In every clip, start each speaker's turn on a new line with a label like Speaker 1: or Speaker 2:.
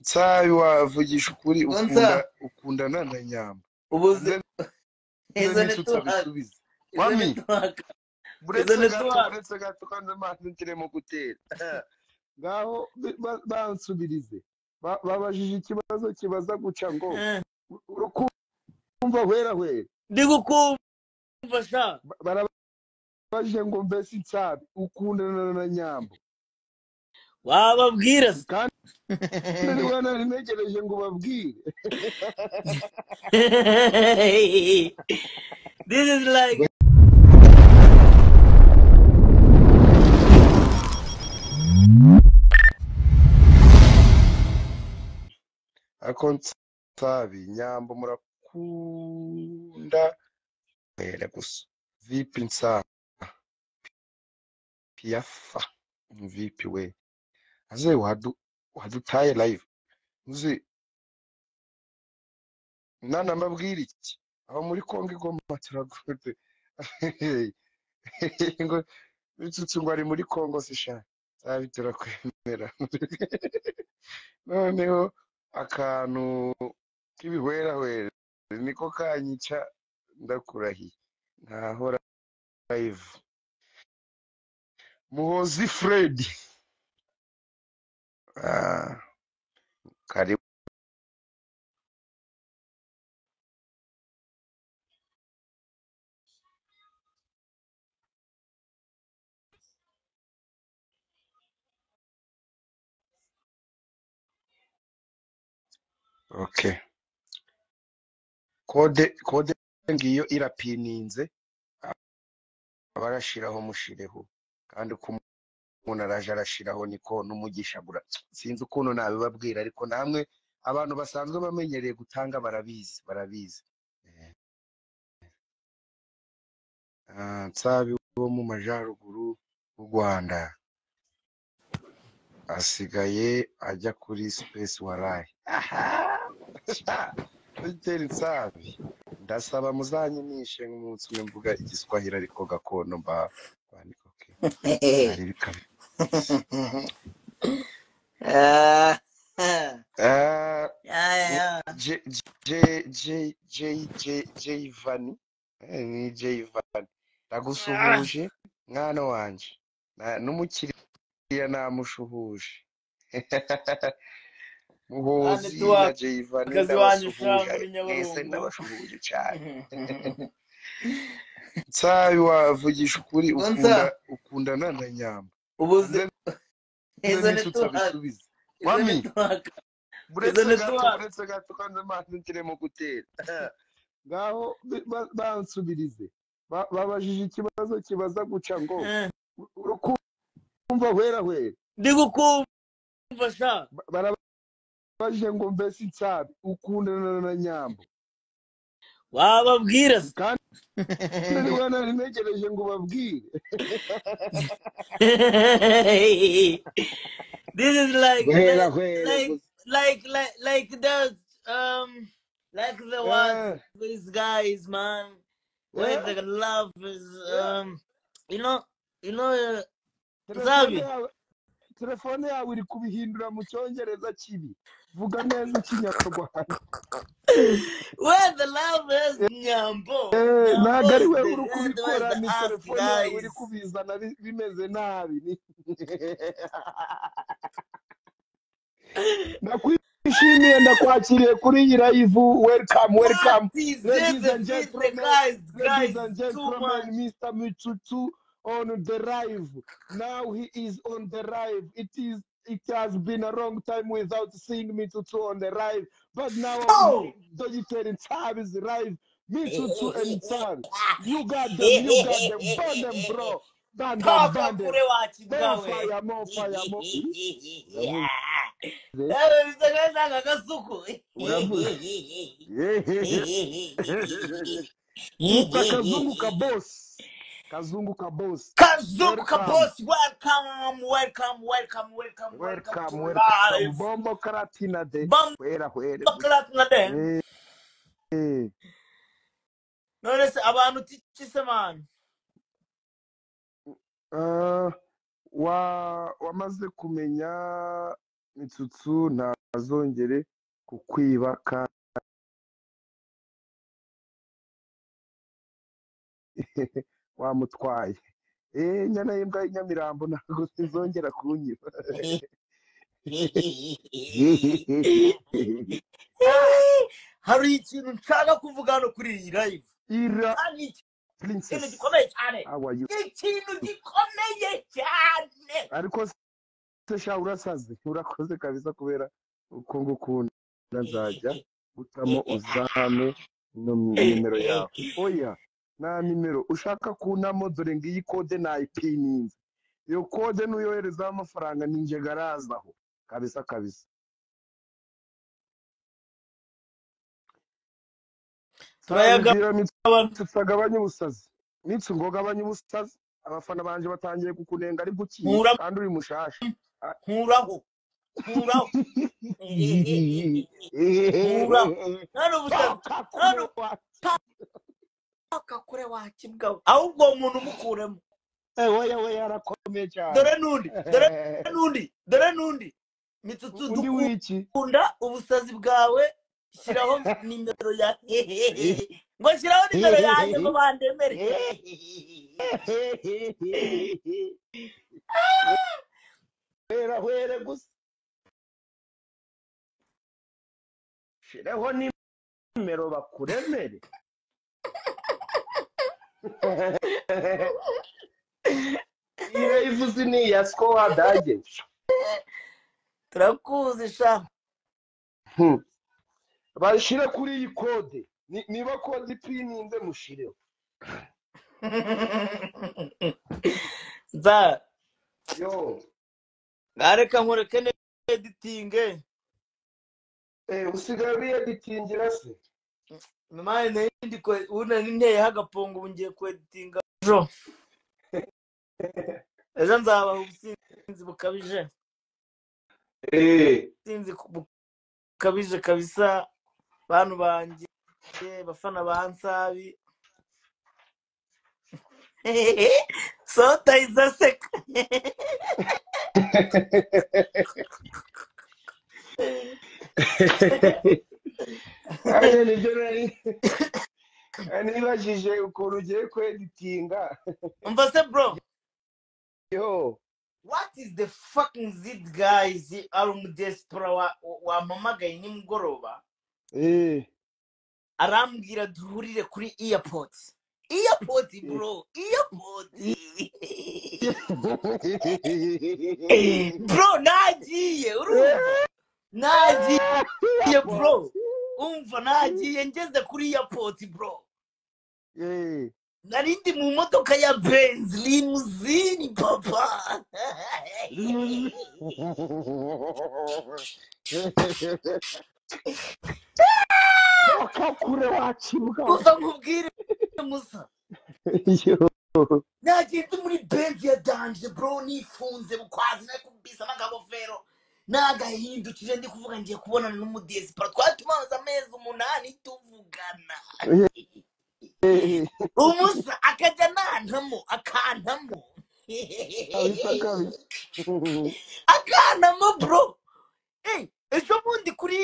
Speaker 1: nsabi wavugisha ukuri
Speaker 2: Konsa.
Speaker 1: ukunda ukundana na nyamba
Speaker 2: ubuzima izo ni
Speaker 1: nitutsa
Speaker 2: tuhaka
Speaker 1: bisubize
Speaker 2: izo ni
Speaker 1: Mami.
Speaker 2: tuhaka
Speaker 1: buretse
Speaker 2: ni
Speaker 1: gato
Speaker 2: tuwa-
Speaker 1: buretse gato kandi amazi ntiremo gutera ngaho bi- ba- bansubirize Ba- babajije ikibazo kibaza guca ngo urukumva hwera hwera
Speaker 3: ndi gukumva sha
Speaker 1: Ba- barabajije ngo mbese nsabi ukundana na nyamba
Speaker 3: wababwira se
Speaker 1: kandi niba narinegereje ngo ubabwire
Speaker 3: this is like
Speaker 1: ariko nsabi nyamba murakunda hwera gusa vipi nsabi piyafa vipi we aze wadu- wadutaye live uzi nana mbabwira iki aho muri kongo igoma turagude ngo bitutse ngo ari muri kongo sishaka sabi turakwemera noneho akantu k'ibihwerahwere niko kanyica ndakurahiye ntahora live muhozi fred ah, karibu okay kode kode ngiyo irapininze abarashiraho mushireho kandi uko umuntu araje arashiraho niko n'umugisha gura sinzi ukuntu nabibabwira ariko namwe abantu basanzwe bamenyereye gutanga barabizi barabizi Eh, ah, nsabi wo mu majaruguru y'u rwanda asigaye ajya kuri space warayi bitera insabi ndasaba muzanyinishe nk'umunsi umwe mvuga igiswahili ariko gakondo mba bandika okay. ari bikaba
Speaker 2: Ah, ah.
Speaker 1: Ah,
Speaker 2: Yeah, yeah.
Speaker 1: J J J J J J Vani Eh, ni J Vani ndagusuhuje mwana wanje Na- n'umukiriya namushuhuje muhozi
Speaker 3: tuwa-
Speaker 1: na J Vani
Speaker 3: akazi wanyu sha
Speaker 1: ndabasuhuje
Speaker 3: muri
Speaker 1: mwese
Speaker 3: nyabarongo
Speaker 1: ndabashuhuje cyane nsabi wavugisha ukuri ukunda
Speaker 2: Konsa.
Speaker 1: ukundana na nyamba
Speaker 2: ubuzima
Speaker 1: nze
Speaker 2: izo ni
Speaker 1: nitutsa
Speaker 2: tuhaka
Speaker 1: bisubize
Speaker 2: izo ni
Speaker 1: mami
Speaker 2: tuhaka izo
Speaker 1: buretse
Speaker 2: ni
Speaker 1: gato
Speaker 2: tuhaka
Speaker 1: buretse gato kandi amazi ntiremo gutera ngaho bi- ba- bansubirize Ba- babajije ikibazo kibaza guca ngo "U- urukumva hwera hwera
Speaker 3: ndi gukumva sha
Speaker 1: Ba- barabajije ngo mbese nsabi ukundana na nyambo
Speaker 3: wababwira se
Speaker 1: kandi niba narinegereje ngo ubabwire
Speaker 3: this is like
Speaker 1: hwera
Speaker 3: like
Speaker 1: hwera
Speaker 3: like
Speaker 1: gusa
Speaker 3: like like like the um like the ones
Speaker 1: Eh,
Speaker 3: these guys man where
Speaker 1: eh,
Speaker 3: the love is
Speaker 1: eh.
Speaker 3: um you know you know uh,
Speaker 1: telefone
Speaker 3: Zabi
Speaker 1: yawe telefone yawe iri kubihindura mu cyongereza kibi vuga neza ikinyarwanda
Speaker 3: where the love is Nyambo
Speaker 1: Eh,
Speaker 3: Nyambo
Speaker 1: ntabwo ari
Speaker 3: is
Speaker 1: we
Speaker 3: the
Speaker 1: uri
Speaker 3: end where's
Speaker 1: kubikora
Speaker 3: the
Speaker 1: ni
Speaker 3: ass
Speaker 1: telefone yawe iri
Speaker 3: guys
Speaker 1: kubizana bi- bimeze nabi ndakwishimiye ndakwakiriye kuri iyi live welcome
Speaker 3: What
Speaker 1: welcome
Speaker 3: is it
Speaker 1: ladies
Speaker 3: the
Speaker 1: and
Speaker 3: fit the
Speaker 1: gentlemen
Speaker 3: guys
Speaker 1: ladies
Speaker 3: guys
Speaker 1: and
Speaker 3: too
Speaker 1: gentlemen
Speaker 3: much
Speaker 1: Mr. Michutu on the live now he is on the live it is it has been a long time without seeing Michutu on the live but now
Speaker 3: oh
Speaker 1: Dogitary Tab is live Michutu and Tab you got them you got them burn them bro burn them
Speaker 3: papa
Speaker 1: burn them
Speaker 3: kure
Speaker 1: more
Speaker 3: wachibwa we
Speaker 1: fire more fire more uramuzi
Speaker 3: dawe bisakazanga kasuku
Speaker 1: uramuzi Mr. Kazunguka boss. Kazunguka boss.
Speaker 3: kazungu
Speaker 1: Welcome.
Speaker 3: kabos welcome welcome welcome welcome welcome to
Speaker 1: Welcome, welcome.
Speaker 3: live
Speaker 1: Bombo Karatina de.
Speaker 3: bamba
Speaker 1: Wera, wera. Hey,
Speaker 3: klatinade
Speaker 1: hey.
Speaker 3: none se abantu tichise man
Speaker 1: Uh, wa, wamaze kumenya intsutsu ntazongere kukwiba kandi wamutwaye eh nyana y'imbwa y'inyamirambo ntabwo zizongera kunyiba
Speaker 3: hari ikintu nshaka kuvuga hano kuri iyi live
Speaker 1: ira
Speaker 3: kandi ikintu
Speaker 1: princess
Speaker 3: gikomeye cyane
Speaker 1: how are you
Speaker 3: ikintu gikomeye cyane
Speaker 1: ariko se sha urasaze urakoze kabisa kubera uko ngukunda nzajya gutamo uzame nom- nimero yawe oya nta nimero ushaka kunamo dore ngiyi kode nayipininze iyo kode n'uyoherezaho amafaranga ninjye garazaho kabisa kabisa
Speaker 3: Turayaga-
Speaker 1: Sangira mitsi tutagabanya ubusazi mitsi ngo gabanya ubusazi abafana banje batangiye kukunenga ari gukina
Speaker 3: Nkura
Speaker 1: kandi uri mushasha
Speaker 3: nkuraho nkuraho Nkura. none ubusazi
Speaker 1: Paka
Speaker 3: none
Speaker 1: kure wa-
Speaker 3: akakure wakibwawe ahubwo uwo muntu umukuremo
Speaker 1: Eh, weya weya arakomeye cyane
Speaker 3: dore n'undi dore n'undi dore n'undi mitutu
Speaker 1: undi wiki
Speaker 3: dukunda ubusazi bwawe shyiraho nimero ya ngo shyiraho nimero yanjye ngo bandemere
Speaker 1: hwera hwere gusa shiraho nimero bakuremere iyo ivuze ni iya skowa dage
Speaker 3: turakuzi sha
Speaker 1: Hmm. bashire kuri iyi kode Ni- niba kode ipininze mushireho
Speaker 3: za
Speaker 1: yo
Speaker 3: ngareka nkoreke ne editinge
Speaker 1: eh, usigaye uriyeditingira se
Speaker 3: mamaye nayo ndi ko unani nteyeho agapongo ubu ngiye ku editinga ejo ejo nzabaha ubusinzi bukabije
Speaker 1: Eh,
Speaker 3: ubusinzi bukabije kabisa bantu banjye bafana ba nsabi sota izaseka
Speaker 1: kandi nibyo nari nibajije ukuntu ugiye kweditinga
Speaker 3: umva se bro
Speaker 1: yo
Speaker 3: What is the fucking zit guys ari umudesipora wa- wampamagaye nimugoroba
Speaker 1: eh
Speaker 3: arambwira duhurire kuri airport airport bro airport bro nagiye urumva nagiye bro umva nagiye ngeze kuri airport bro
Speaker 1: eh
Speaker 3: nari ndi mu modoka ya benz limuzini papa
Speaker 1: kure wacibwa
Speaker 3: gusa nkubwire musa
Speaker 1: yo
Speaker 3: nagenda muri benzi ya danje bro nifunze bukwazi nari kubisa n'akagofero nagahindukije ndi kuvuga ngiye kubonana n'umudesipora twari tumaze amezi umunani tuvugana umusa akajya nantamo akantamo
Speaker 1: kabisa kabisa
Speaker 3: akantamo bro hey, ejo bundi kuri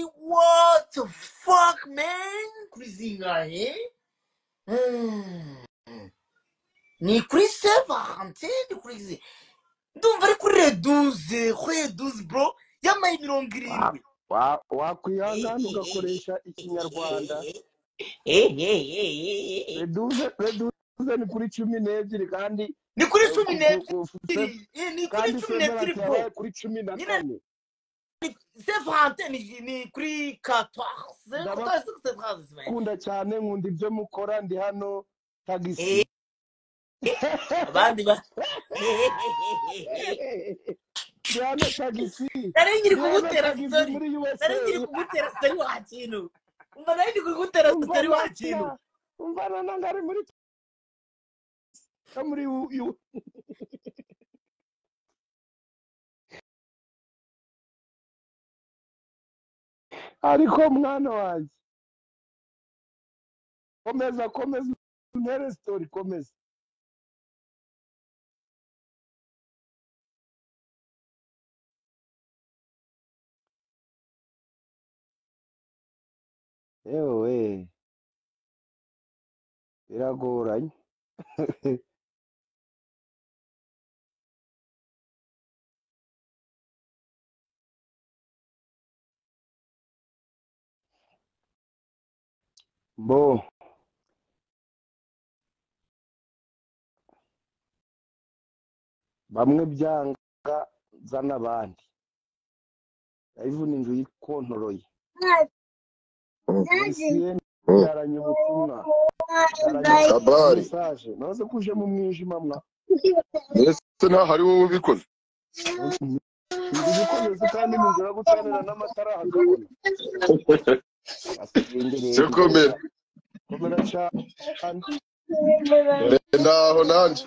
Speaker 3: what the fuck man kuri zingahe Hmm. ni kuri sevante ni kuri zi- ndumva ari kuri reduze kuri reduze bro y'amayi mirongo irindwi
Speaker 1: Wa- wakwihangana ugakoresha ikinyarwanda reduze reduze ni kuri cumi n'ebyiri kandi
Speaker 3: ni kuri
Speaker 1: eh, ku-
Speaker 3: cumi
Speaker 1: ku-
Speaker 3: n'ebyiri
Speaker 1: ku- se-
Speaker 3: eh, ni kuri
Speaker 1: kandi
Speaker 3: cumi
Speaker 1: severance
Speaker 3: n'ebyiri bro
Speaker 1: yabaye kuri cumi na
Speaker 3: nyine
Speaker 1: kane
Speaker 3: sevante ni ni kuri katwase katwase kuri sevante man
Speaker 1: ndabakunda cyane nkunda ibyo mukora ndi hano tagisi
Speaker 3: Eh, abandi ba
Speaker 1: ndi hano tagisi
Speaker 3: nari nkiri
Speaker 1: ndi hano
Speaker 3: kugutera
Speaker 1: tagisi
Speaker 3: sitori
Speaker 1: muri usa
Speaker 3: nari nkiri kugutera sitori wa kintu umva nari nkiri kugutera
Speaker 1: umva
Speaker 3: sitori wa
Speaker 1: natya
Speaker 3: kintu
Speaker 1: umva na nanga ari muri no muri U- U- ariko mwana wanjye komeza komeza untere sitori komeza yewe biragoranye bo bamwe byanga za n'abandi live ni inzu yikontoroye MTN yaranye ubutumwa
Speaker 4: kabari
Speaker 1: mesaje naze kuje mu mwijima mwa
Speaker 4: ndetse ntaho ari wowe ubikoze
Speaker 1: ndi gukomeza kandi mu nzira yo gucanira n'amatara hakabona asigendereye
Speaker 4: cyo komera
Speaker 1: komera cyane
Speaker 4: ndenda aho nanjye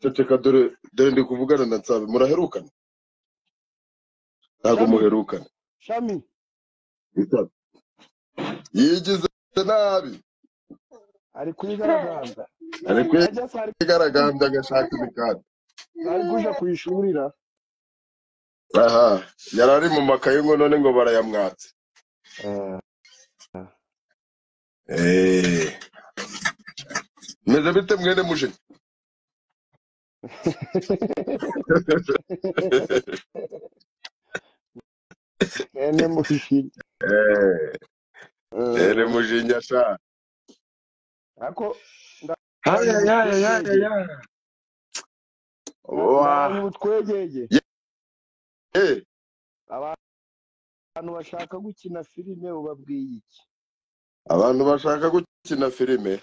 Speaker 4: ceceka dore dore ndi kuvugana na nsabe muraherukana ntabwo muherukana
Speaker 1: shami
Speaker 4: Nsabe. yigize nabi
Speaker 1: ari kuyigaragaza
Speaker 4: ari
Speaker 1: ajya se ari
Speaker 4: kwigaragambya agashaka imikanda
Speaker 1: ari kuja kuyishurira
Speaker 4: aha yari ari mu makayi ngo none ngo barayamwatse
Speaker 1: Eh,
Speaker 4: Eh. meze bite mwene mujeni
Speaker 1: ene mushiri
Speaker 4: Eh, mwene mujeni asha
Speaker 1: ako ndabonye ubutwegege
Speaker 4: hayayayayaya
Speaker 1: ndabonye
Speaker 4: wa
Speaker 1: ubutwegege
Speaker 4: Ye- eh
Speaker 1: abantu bashaka gukina filime ubabwiye iki
Speaker 4: abantu bashaka gukina filime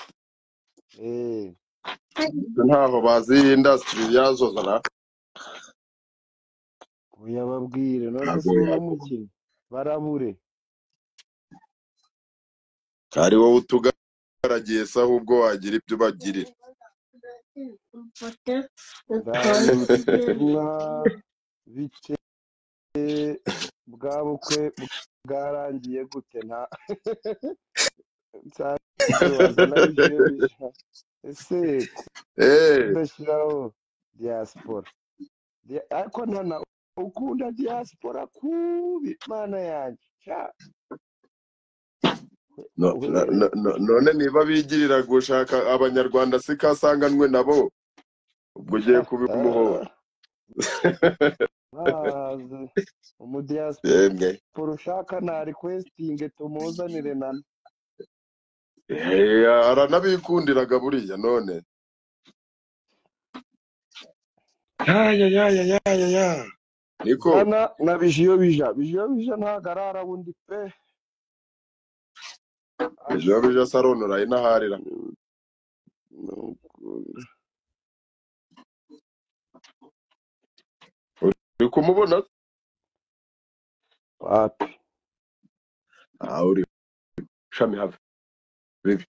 Speaker 1: eh
Speaker 4: ntaho bazi iyi indasitiri yazozana
Speaker 1: oya babwire none
Speaker 4: ntabwo
Speaker 1: se uno
Speaker 4: yabo
Speaker 1: mukino barabure
Speaker 4: ari wowe utugaragiye se ahubwo wagira ibyo ubagirira
Speaker 1: nzabitumwa bike bwa bukwe bwarangiye gute nta nsanzwe nabyo bisha ese
Speaker 4: Eh,
Speaker 1: kudashyiraho diaspora Dia- ariko ntana ukunda diaspora kubi mana yanjye cya
Speaker 4: no- no-
Speaker 1: wewe
Speaker 4: no- no- none niba bigirira gushaka abanyarwanda si kasanganwe nabo ubwo ugiye kubimuhora
Speaker 1: bazi umudiaspora
Speaker 4: yemwe
Speaker 1: ushaka na requesting tumuzanire nana
Speaker 4: Eh, aranabikundiraga buriya none yayayayayaya niko
Speaker 1: zana na bijiyo bija bijiyo bija ntabwo arara bundi pe Ah,
Speaker 4: ejo bija saronora inaharira
Speaker 1: nukuri.
Speaker 4: uri kumubona
Speaker 1: wapi
Speaker 4: ah uri shami have bibi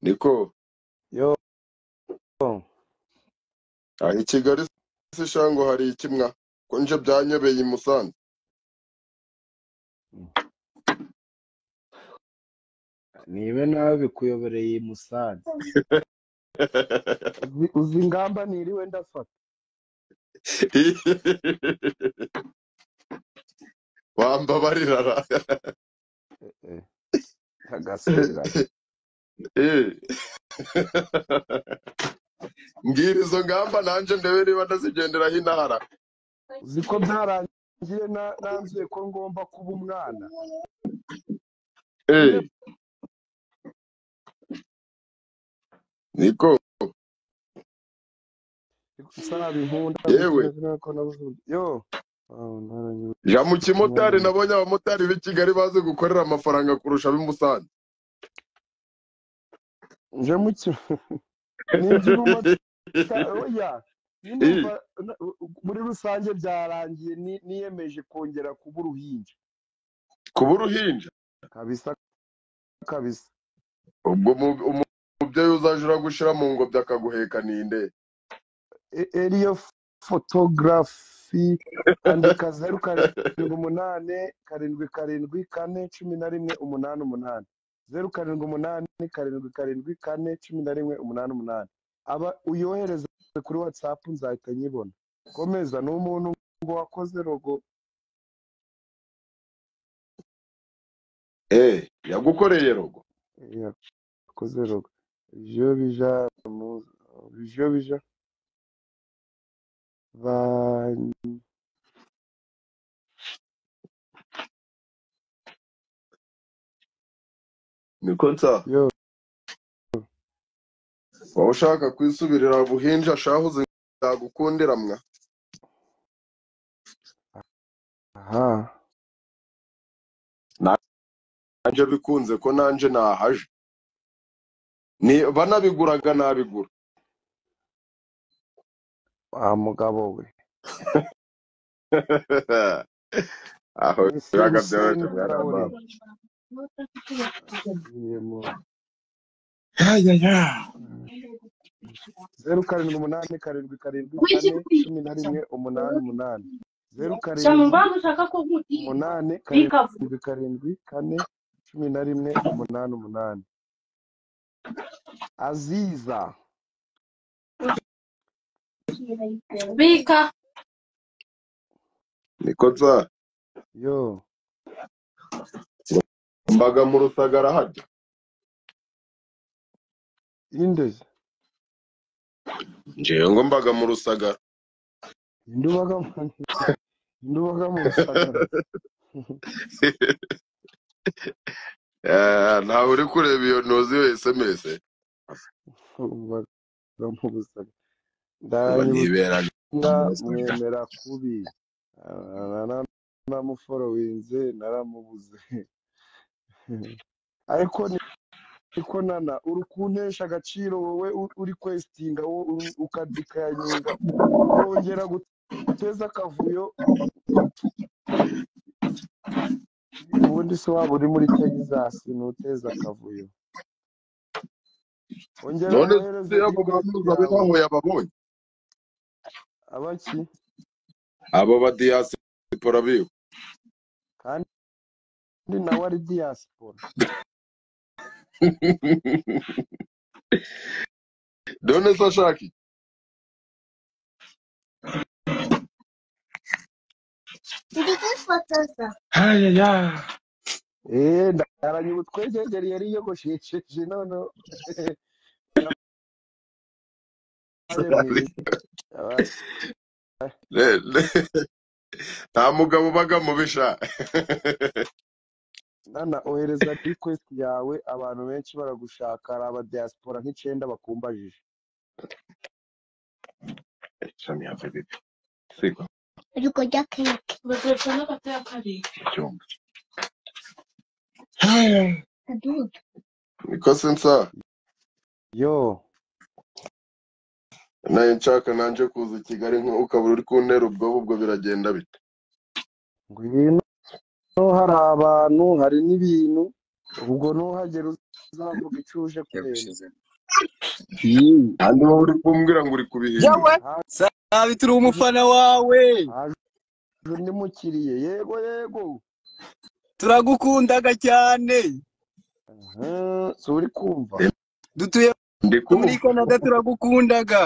Speaker 4: niko
Speaker 1: yo
Speaker 4: aha i kigali si shango hari ikimwa ko nje byanyobeye i musanze
Speaker 1: nibe nawe bikuyobereye i musanze uzi uzi ingamba niriwe ndafata
Speaker 4: wambabarira ra.
Speaker 1: Eh, agasubirana
Speaker 4: Eh. mbwira izo ngamba nanjye ndebe niba ndazigenderaho intahara
Speaker 1: uzi ko byarangiye na- nanzuye ko ngomba kuba umwana
Speaker 4: Eh,
Speaker 1: njye
Speaker 4: niko
Speaker 1: saba inkunda
Speaker 4: yewe
Speaker 1: bikomeze nuko nabuze uburyo yo wawe naranyurwa
Speaker 4: ja mu kimotari
Speaker 1: naranyurwa
Speaker 4: nabonye abamotari b'i kigali bazi gukorera amafaranga kurusha ab'i musanze
Speaker 1: nje mu cyo nibyira umumotari oya nyine
Speaker 4: Eh,
Speaker 1: umva na- muri rusange byarangiye ni- niyemeje kongera kuba uruhinja
Speaker 4: kuba uruhinja
Speaker 1: kabisa kabisa
Speaker 4: ubwo mu- umu- umubyeyi uzaje uragushyira mu ngobyi akaguheka ninde
Speaker 1: E- Eliyo photography andika zeru karindwi umunani karindwi karindwi kane cumi na rimwe umunani umunani zeru karindwi umunani karindwi karindwi kane cumi na rimwe umunani umunani aba uyohereze kuri watsapu nzahita nyibona komeza ni umuntu ngo wakoze rogo
Speaker 4: eh yagukoreye rogo
Speaker 1: yakoze rogo ivyo bija mu- ivyo bija ba
Speaker 4: niko nsa
Speaker 1: yo
Speaker 4: waba ushaka kwisubirira buhinja shahuze nzagukundira mwa
Speaker 1: aha
Speaker 4: nanje bikunze ko nanje nahaje ni banabiguraga nabigura
Speaker 1: wa mugabo we
Speaker 4: aho
Speaker 1: ese
Speaker 4: biraga
Speaker 1: huseni
Speaker 4: byoroheje mwana wa
Speaker 1: uraure
Speaker 4: mama
Speaker 1: agiye mu
Speaker 4: ya ya ya
Speaker 1: zeru karindwi umunani karindwi karindwi kane cumi na rimwe umunani umunani zeru karindwi
Speaker 5: Chamumbango chakakokuti
Speaker 1: umunani
Speaker 5: pikapu
Speaker 1: karindwi karindwi kane cumi na rimwe umunani umunani aziza
Speaker 5: bika
Speaker 4: niko nsa
Speaker 1: yo
Speaker 4: mbaga mu rusagara hajya
Speaker 1: inde
Speaker 4: njewe ngo mbaga mu rusagara
Speaker 1: inde ubaga mu- inde ubaga mu rusagara
Speaker 4: Eh, ntawe uri kureba iyo ntuzi iyo sms
Speaker 1: ubaga mu rusagara
Speaker 4: aba
Speaker 1: ndanyibutsa
Speaker 4: ntiberaga mu
Speaker 1: mwemera kubi Ah, naramuforowinze naramubuze ariko ariko nana uri kuntesha agaciro wowe u- uri kwesitinga wowe uri- uka- ukanyinga ukongera guteza akavuyo ubundi se waba uri muri texas ntuteze akavuyo ongera
Speaker 4: none
Speaker 1: wohereze
Speaker 4: yavuga
Speaker 1: invite
Speaker 4: muzabe
Speaker 1: yawe
Speaker 4: ntaho yababonye
Speaker 1: abaki
Speaker 4: abo ba diaspora biwe
Speaker 1: kandi nawe ari diaspora
Speaker 4: none se ashaka iki? Ayaya.
Speaker 1: eee ndaranye ubutwegegeri yari yiyogoshesheje none yabaye mwiza yabaye
Speaker 4: Ne- ne- nta mugabo ubaga mu bisha
Speaker 1: nana ohereza request yawe abantu benshi baragushaka hari abadiaspora nk'icyenda bakumbajije
Speaker 4: shami yava bibi siko
Speaker 5: Bateretse n'agati ya kabiri.
Speaker 4: icyumba Ayaya. niko se nsa
Speaker 1: yo
Speaker 4: nayo nshaka nanje kuza i kigali nko ukaba uri kuntera ubwoba ubwo biragenda bite
Speaker 1: ngwino hari abantu hari n'ibintu ubwo nuhagera uzavuga icyo uje kureba
Speaker 6: yagushyize
Speaker 4: Yee. kandi wowe uri kumbwira ngo uri kubihindura
Speaker 6: yawe
Speaker 1: haje
Speaker 6: sabi turi umufana wawe
Speaker 1: haje undi mukiriye yego yego
Speaker 6: turagukundaga cyane
Speaker 1: aha si uri kumva
Speaker 6: dutuye
Speaker 4: ndi kumva
Speaker 6: muri canada turagukundaga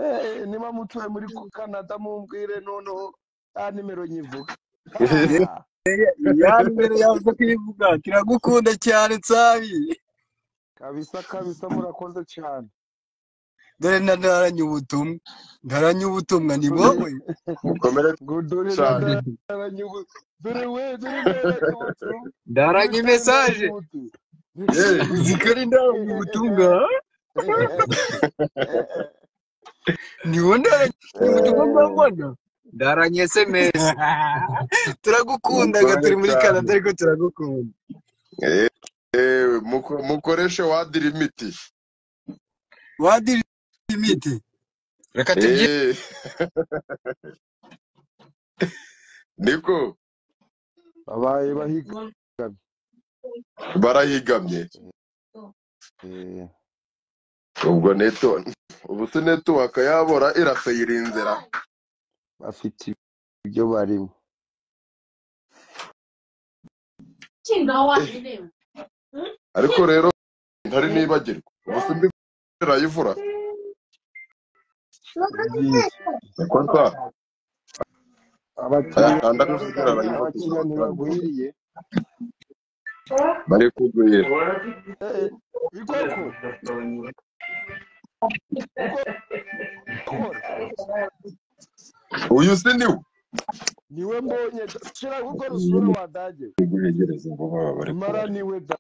Speaker 1: Eh, niba mutuye muri canada mumbwire noneho ya nimero nyivuga
Speaker 6: Eh,
Speaker 1: Ha!
Speaker 6: ya nimero yawe zo kuyivuga turagukunda cyane sabi
Speaker 1: kabisa kabisa murakoze cyane
Speaker 6: dore na ntaranye ubutumwa ntaranye ubutumwa ni
Speaker 1: dore
Speaker 6: wowe
Speaker 4: mukomere
Speaker 1: ngo dore
Speaker 4: cyane
Speaker 1: nadaranye ubu dore we dore naranye ubutumwa dore kandi
Speaker 6: ntaranye
Speaker 1: naranye
Speaker 6: mesaje
Speaker 1: ubutumwa
Speaker 4: Yee.
Speaker 6: uzi ko ari ntaranye ubutumwa ni wowe ntaranye ubutumwa bwa
Speaker 4: Eh,
Speaker 6: mbona ntaranye sms turagukundaga
Speaker 4: mukore
Speaker 6: turi muri
Speaker 4: cyane
Speaker 6: canada ariko turagukunda
Speaker 4: Ewe, muko- mukoreshe wadirimiti
Speaker 6: wadiri imiti reka tubyine
Speaker 4: Eh, niko
Speaker 1: babaye bahigamye
Speaker 4: barahigamye
Speaker 1: Eh,
Speaker 4: ubwo neto ubu se netiwaka yabora irasayira inzira
Speaker 1: bafite ibyo barimo
Speaker 4: Eh, ariko rero ntari nibagirwa ubu se mbi irayivura
Speaker 1: yagiye
Speaker 4: niko nsa
Speaker 1: abakiriya
Speaker 4: ayakanda mu zigara arayivura
Speaker 1: abakiriya ntibagwiriye
Speaker 4: bari kugwira
Speaker 1: Eh, igoko kora
Speaker 4: uyu si ni we
Speaker 1: niwe mbonye da- shira kuko rusura wadage
Speaker 4: guhegereza abo baba bari
Speaker 1: mara
Speaker 4: kubara
Speaker 1: niwe da